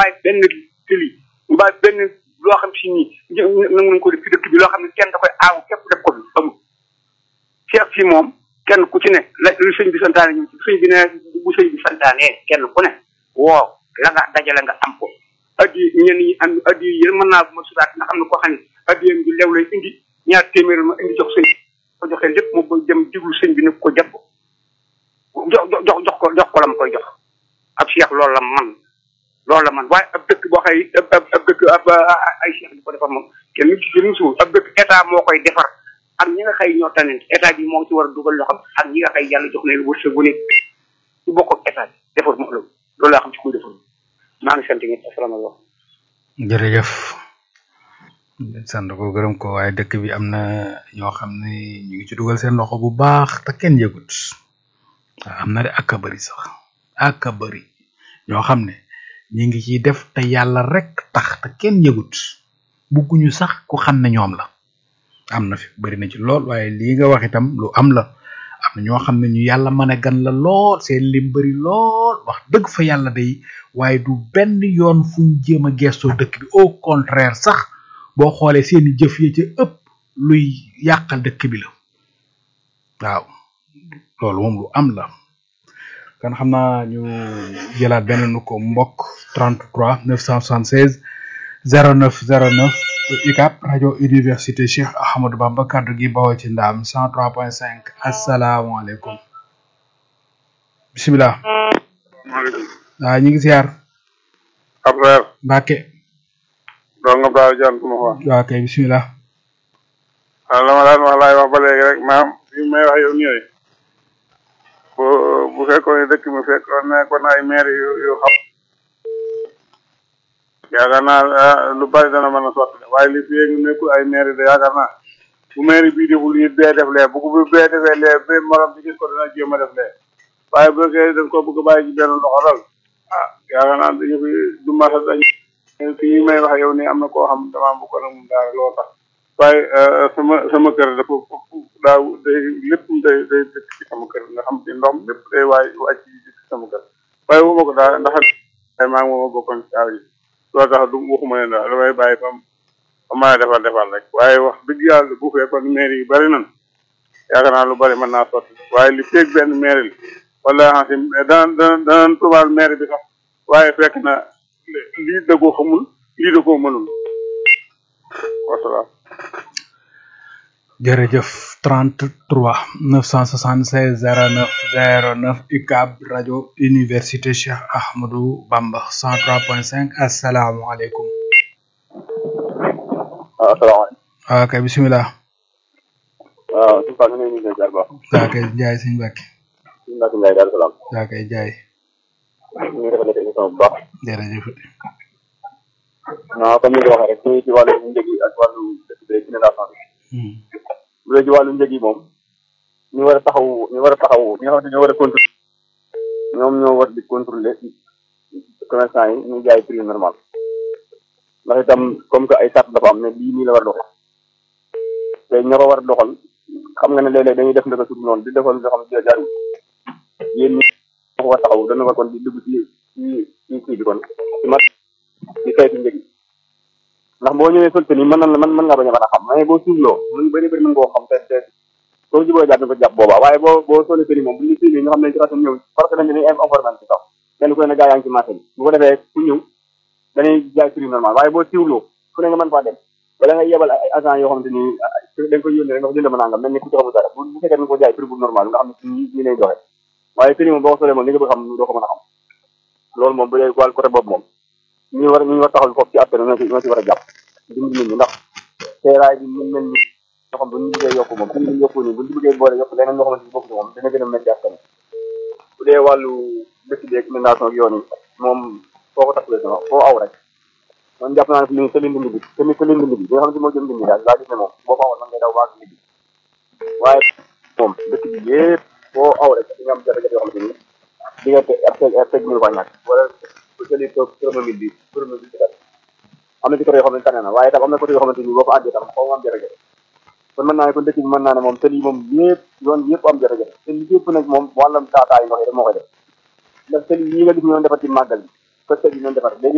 bàyyi benn tëli ñu bàyyi benn loo xam si nii nangu nañ ko def ci dëkk bi loo xam ne kenn da koy aaw képp def ko fi amul Cheikh si moom kenn ku ci ne la lu sëñ bi santaane ñu sëñ bi ne bu sëñ bi santaane kenn ku ne woo la nga dajale nga am ko addi ñenn ñi am addi yi mën naa bu ma sutaat nga xam ne koo xam ne addiyam bi lew lay indi ñaar téeméer ma indi jox sëñ ko joxee lépp mu bëgg dem diglu sëñ bi ne ko jàpp jox jox jox ko jox ko la ma koy jox ab cheikh loolu la man loolu la man waaye ab dëkk boo xëy ab ab dëkk ab ay cheikh di ko defar moom kenn nit ci musul ab dëkk état moo koy defar ak ñi nga xëy ñoo tanent état bi moo ci war a dugal loxam ak ñi nga xëy yàlla jox leen wërsëg bu nekk ci bokk ak état bi defar moom loolu loolu laa xam ci kuy defar maa ngi sant ñëpp asalaamaaleykum jërëjëf sant ko gërëm ko waaye dëkk bi am na ñoo xam ne ñu ngi ci dugal seen loxo bu baax te kenn yëgut waaw am na de ak a bëri sax ak a bëri ñoo xam ne ñi ngi ciy def te yàlla rek tax te kenn yëgut bugguñu sax ku xam ne ñoom la am na fi bëri na ci lool waaye lii nga wax itam lu am la am na ñoo xam ne ñu yàlla mën a gan la lool seen lim bëri lool wax dëgg fa yàlla day waaye du benn yoon fuñ jéem a gestoo dëkk bi au contraire sax boo xoolee seeni jëf yi ca ëpp luy yàqal dëkk bi la waaw loolu moom lu am la kan xam naa ñu jëlaat benn nu ko mbokk 33 976 09 09 UCAB rajo université Cheikh Ahmadou Bamba kaddu gi bawoo ci ndaam 103.5 asalaamaaleykum bisimilah. maaleykum. waaw ñu ngi siyaar. ab reer. Mbacke. doo nga daal jant ma xool. waaw kay bisimilah. waaw la ma daan wax laay wax ba léegi rek maam fi may wax yow ñëwee bu bu fekkoon ne dëkk mi fekkoon ne kon ay maire yu yu xam yaakaar naa lu bari dana mën a sotti waaye li fi ngi nekkul ay maire de yaakaar naa bu maire bii deful lii bee def lee bu bu bee defee lee bee morom ci gis ko dana jéem a def lee waaye bu fekkee dañ ko bëgg a bàyyi ci benn loxo dal ah yaakaar naa dañu fi du masa dañ fii may wax yow nii am na koo xam damaa bu ko nag mun daal loo tax waaye sama sama kër dafa daaw day lépp day day dëkk ci sama kër nga xam ci ndox lépp day waay wàcc ci sama kër waaye wu ma ko daal ndax ay maa ngi mooma bokkoon ci taaw yi loolu tax du waxuma leen daal damay bàyyi bam ba mën a defal defal rek waaye wax dëgg yàlla bu fekkoon maire yi bari nan yaakaar naa lu bari mën naa sotti waaye li feeg benn maire li wala xansi dana dana danañ tubaal maire bi sax waaye fekk na lii da koo xamul lii da koo mënul wasalaam jërëjëf 33 976 09 09 UCAB rajo université Cheikh Ahmadou Bamba 103.5 asalaamaaleykum. waaw asalaamaaleykum. waaw kay bisimilah. waaw suñu Fane ñu ngi lay jaar baax. waaw kay jaay sëñ Mbacke. suñu Mbacke Ndiaye daal salaam. waaw kay jaay. ñu ngi rafetlu émission bu baax. jërëjëf. non comme ni nga waxee rek ñu ngi ci wàllu njëg yi ak wàllu dëkk bi inondation bi. bu dee ci wàllu njëg yi moom ñu war a taxaw ñu war a taxaw ñi nga xamante ñoo war a contrôler ñoom ñoo war di contrôler commerçant yi ñu jaay prix normal ndax itam comme que ay sart dafa am ne lii nii la war a doxal te ña ko war a doxal xam nga ne léeg-léeg dañuy def ndaka suuf noonu di defal nga xam ne jaarul yéen ñi ñoo ko war a taxaw dana war kon di dugg ci ci ci kii bi kon ci mat ci saytu njëg yi ndax boo ñëwee sol ni mën na la mën mën ngaa bañ a mën a xam mais boo suufloo mën bëri bëri mën ngoo xam te te soo juboo jàpp ko jàpp boobaa waaye boo boo solee tëni moom bu ñu suivee ñu xam ne ci ratam ñëw parce que dañ dañuy information ci kaw kenn ku ne gaa yaa ngi ci marché bi bu ko defee ku ñëw dañuy jaay prix normal waaye boo siwloo fu ne nga mën faa dem wala nga yebal ay agent yoo xamante ni dañ koy yónnee rek nga ko jënd ma nangam mel ni ku ci xamul dara bu bu fekkee nga ko jaay prix bu normal nga xam ne ci ñi lay joxe waaye tëni moom boo ko solee moom li nga bëgg xam doo ko mën a xam loolu moom bu dee wàllu côté boobu moom ñu war ñu war taxaw foofu ci askan ñoo ci ñoo ci war a jàpp dimbali nit ñi ndax seeraay bi mën mel ni ñoo xam bu ñu bëggee yokku moom ñu yokku ni bu ñu bëggee boole yokk leneen loo xamante ni bokk moom dana gën a métti askan bu dee wàllu dëkk bi ak inondation ak yoon yi moom foo ko taxalee sama foo aw rek man jàpp naa ne li sa lindi bi te sa lindi bi bi nga xamante moo jëm lindi daal laa gis ne moom boo ko awoon man ngay daw waag lindi waaye moom dëkk bi yëpp foo aw rek di nga am jafe-jafe yoo xamante ni diggante ab teg ab teg mënu faa ñàkk wala bu jëlee toog promobile bi promobile bi am na ci côté yoo xamante ne na waaye tam am na côté yoo xamante ni boo fa àggee tam xaw ma am jafe-jafe kon mën naa ne kon dëkk bi mën naa ne moom tëli moom yëpp yoon yëpp am jafe-jafe te li yëpp nag moom wàllam taataay ndox yi rek moo koy def ndax tëli yi nga gis ñoon defar ci màggal bi ko tëli ñoon defar léegi